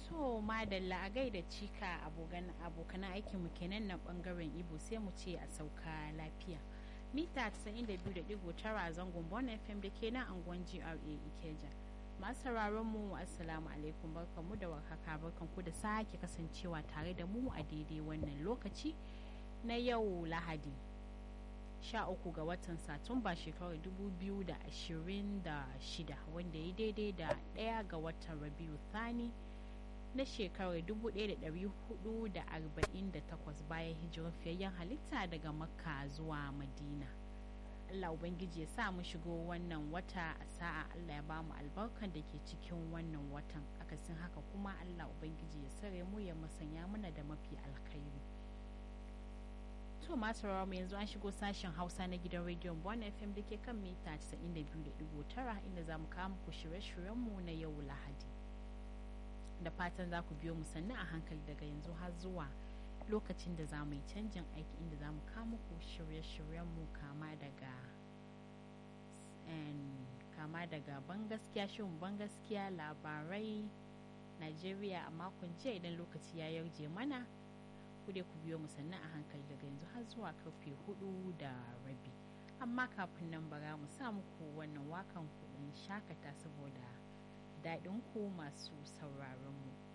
To madalla a gaida cika abokan aikinmu kenan na bangaren Ibo sai mu ce a sauka lafiya. Mita 92.9 zangon Bon FM da ke nan angon GRA Ikeja. Masu sauraron mu assalamu alaikum barkanmu da warhaka barkanku da sake kasancewa tare da mu a daidai wannan lokaci na yau Lahadi. 13 ga watan Satumba shekarar 2026 wanda ya daidai da 1 ga watan Rabiu Thani na shekarar 1448 bayan hijirar fiyayyen halitta daga Makka zuwa Madina. Allah Ubangiji ya sa mu shigo wannan wata a sa'a Allah ya bamu albarkan da ke cikin wannan watan akasin haka kuma Allah Ubangiji ya sare mu ya masanya mana da mafi alkhairi. To masu mu yanzu an shigo sashen Hausa na gidan rediyon Bon FM da ke kan mita 92.9 inda za mu kawo muku shirye-shiryenmu na yau Lahadi. Da fatan za ku biyo mu sannu a hankali daga yanzu har zuwa lokacin da za mu yi canjin aiki inda za mu kawo muku shirye-shiryenmu kama daga kama daga ban gaskiya shirin ban gaskiya labarai Najeriya a makon jiya idan lokaci ya yarje mana. ku dai ku biyo mu sannan a hankali daga yanzu har zuwa karfe hudu da rabi amma kafin nan bara mu sa muku wannan wakan kuɗin shakata saboda daɗin ku masu sauraron mu